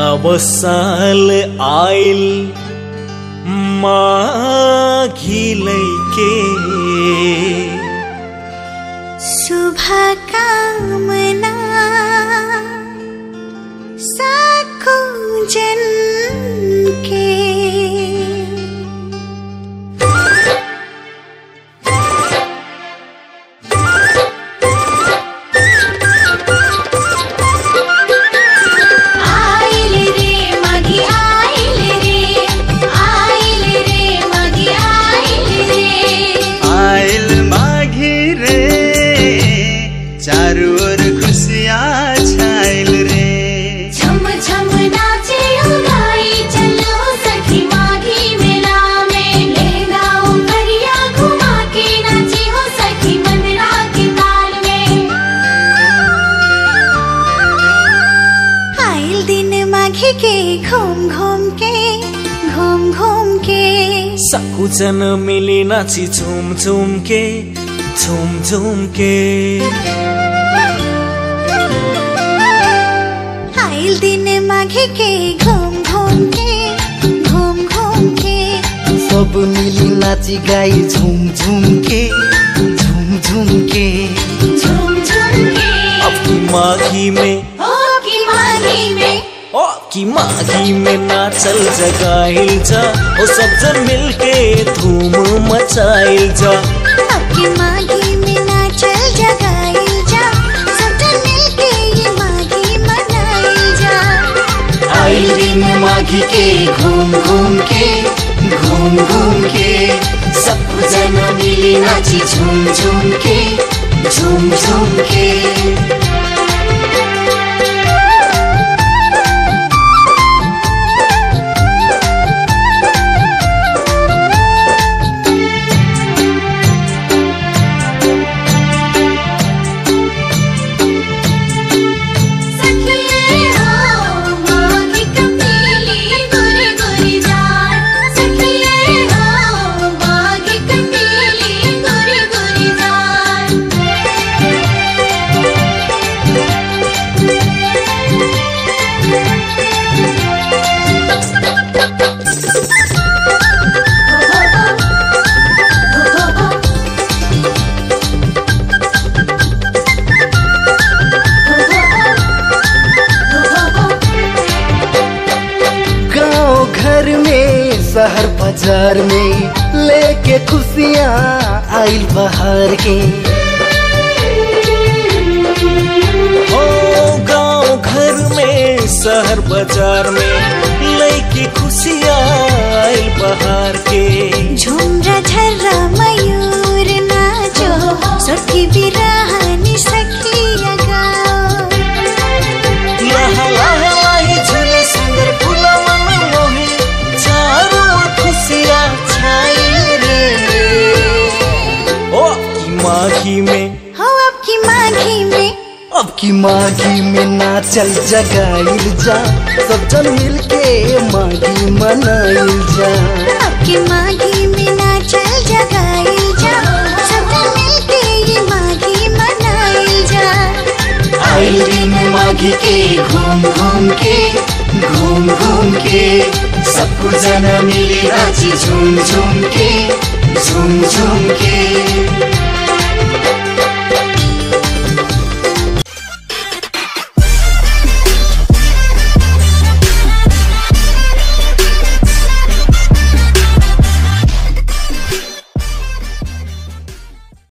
नव साल आइल माघी लैके शुभकामना साखो जन के आइल रे मगी आइल रे आइल रे मगी आइल रे आइल माघी रे चारू ओर खुशियाँ छाइल रे झम झम नाचे उगाई चलो सखी माघी मेला में ले गाओ करिया घुमा के नाची हो सखी मंदरा के ताल में आइल दिन माघी के घूम घूम के घूम घूम के सबजन मिली नाची झुम झुम के झुम झुम के आइल दिन माघी के घूम घूम के घूम घूम के सब मिली नाची गाई झुम झुम के झुम झुम के झूम झूम के अब की माघी में ओ की माघी में ओ की माघी में नाचल जगाइल जा ओ सब जन मिलके धूम मचाइल जा अब की माघी में नाचल जगाइल जा सब जन मिलके ये माघी मनाइल जा आइल दिन माघी के घूम घूम के घूम घूम के सब जन मिली नाची झूम झूम के झूम झूम के सखिए हो माघी कपीली गोरी गोरी जान सखिए हो माघी कपीली गोरी गोरी जान गांव घर में शहर बाजार में लेके खुशियाँ आइल बहार के ओ गांव घर में शहर बाजार में लैके खुशियाँ आइल बहार के झुमरा झर्रा मयूर नाचो सखी बिरहानी सखिया गाओ लहा लहा लाही झूले सुंदर फूलवा में मोहे चारों ओर खुशियाँ छाई रे ओ की माघी में हो अब की माघी में अब की माघी में नाचल जगाइल जा सब जन मिलके माघी मनाइल जा अब की माघी में नाचल जगाइल जा सब जन मिलके ये माघी मनाइल जा आइल दिन माघी के घूम घूम के घूम घूम के सबको जना मिली नाची झूम झूम के झूम झूम के